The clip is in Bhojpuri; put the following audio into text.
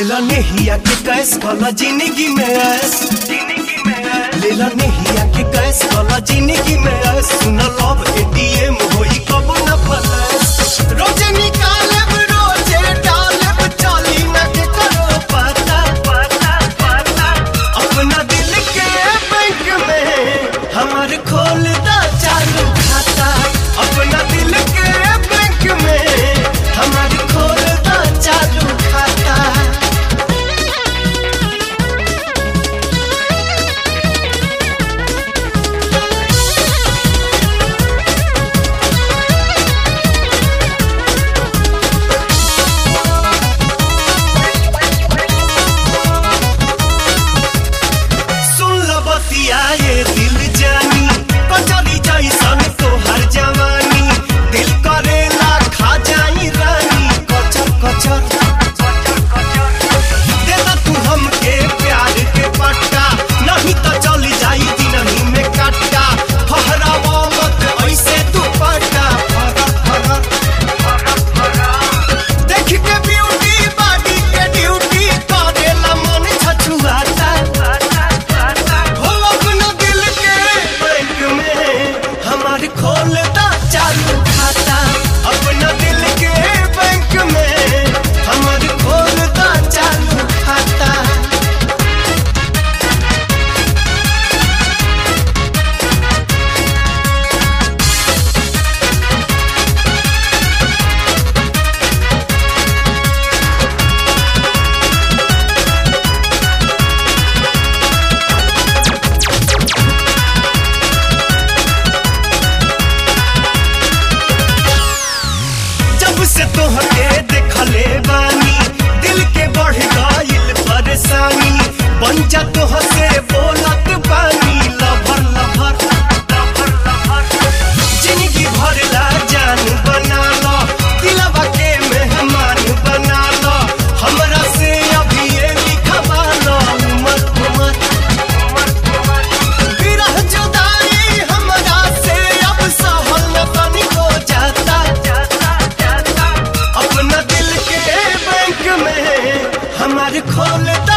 लेला नेहिया के कैस वाला जिंदगी में ऐस लेला नेहिया के कैस वाला जिंदगी में ऐस सुन लव एटीएम होई कब न फलस रोजे निकालब रोजे डालब चाली न के करो पता पता पता अपना दिल के बैंक में हमार खोल दा चालू खाता अपना दिल के बैंक में हमार खोल दा चालू खाता सुन ल बतिया ये दिल जानी कचरी जैसन तोहर जवानी दिल करेला खा जाई रानी कचर कचर दे दा तू हमके प्यार के पट्टा नहीं तो चली जाई दिनही में कट्टा फहरावा मत ऐसे तू पट्टा फरक फरक देख के ब्यूटी बॉडी के ड्यूटी करेला मन छछुआता हो अपना दिल के बैंक में हमार खोलता चालू खाता अपना दिल के बैंक में हमार खोलता चालू खाता जब से तोहके देखले बानी दिल के बढ़ गइल परेशानी बन जा तोह से बोलत बानी लभर लभर लभर लभर जिंदगी भर ला जान बना लो दिलवा के मेहमान बना लो हमरा से अभी ये लिखवा लो उमर उमर विरह जुदाई हमरा से अब सहल न तनिको जाता अपना दिल के बैंक में हमारे खोल